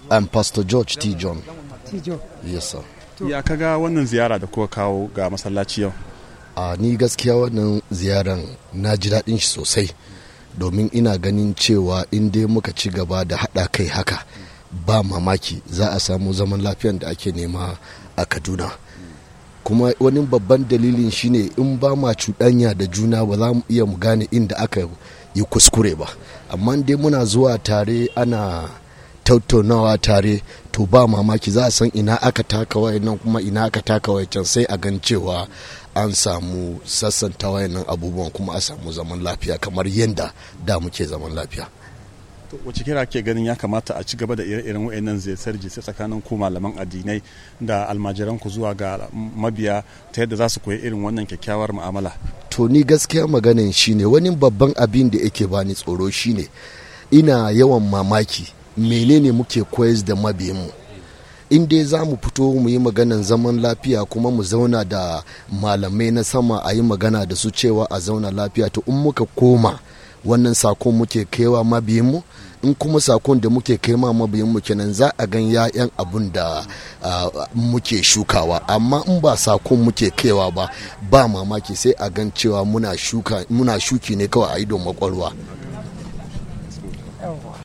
I'm Pastor George T. John. Tijo. Yes, sir. ya kaga wannan ziyara da kuka kawo ga masallaci yau A ni gaskiya wannan ziyaran na ji daɗin shi sosai domin ina ganin cewa in dai muka ci gaba da haɗa kai haka ba mamaki za a samu zaman lafiyan da ake nema a Kaduna. kuma wani babban dalilin shine in ba ma cuɗanya da juna ba za mu iya mu gane inda aka yi kuskure ba amma dai muna zuwa tare ana tattaunawa tare to ba mamaki za a san ina aka taka wayannan kuma ina aka taka wayancan sai a gan cewa an samu sassanta wayannan abubuwan kuma a samu zaman lafiya kamar yadda da muke zaman lafiya To, wace kira ke ganin ya kamata a ci gaba da ire-iren wayannan ziyartar jisai tsakanin ku malaman addinai da almajiran ku zuwa ga mabiya ta yadda za su koyi irin wannan kyakkyawar mu'amala to ni gaskiya maganin shine wani babban abin da yake bani tsoro shine ina yawan mamaki menene muke koyar da mabiyanmu in dai za mu fito mu yi maganan zaman lafiya kuma mu zauna da malamai na sama a yi magana da su cewa a zauna lafiya to in muka koma wannan sakon muke kaiwa mabiyanmu in kuma sakon da muke kai ma mabiyanmu kenan za a gan ya'yan abun da ah, muke shukawa amma in ba sakon muke kaiwa ba ba mamaki sai a gan cewa muna shuka muna shuki ne kawai a idon makwarwa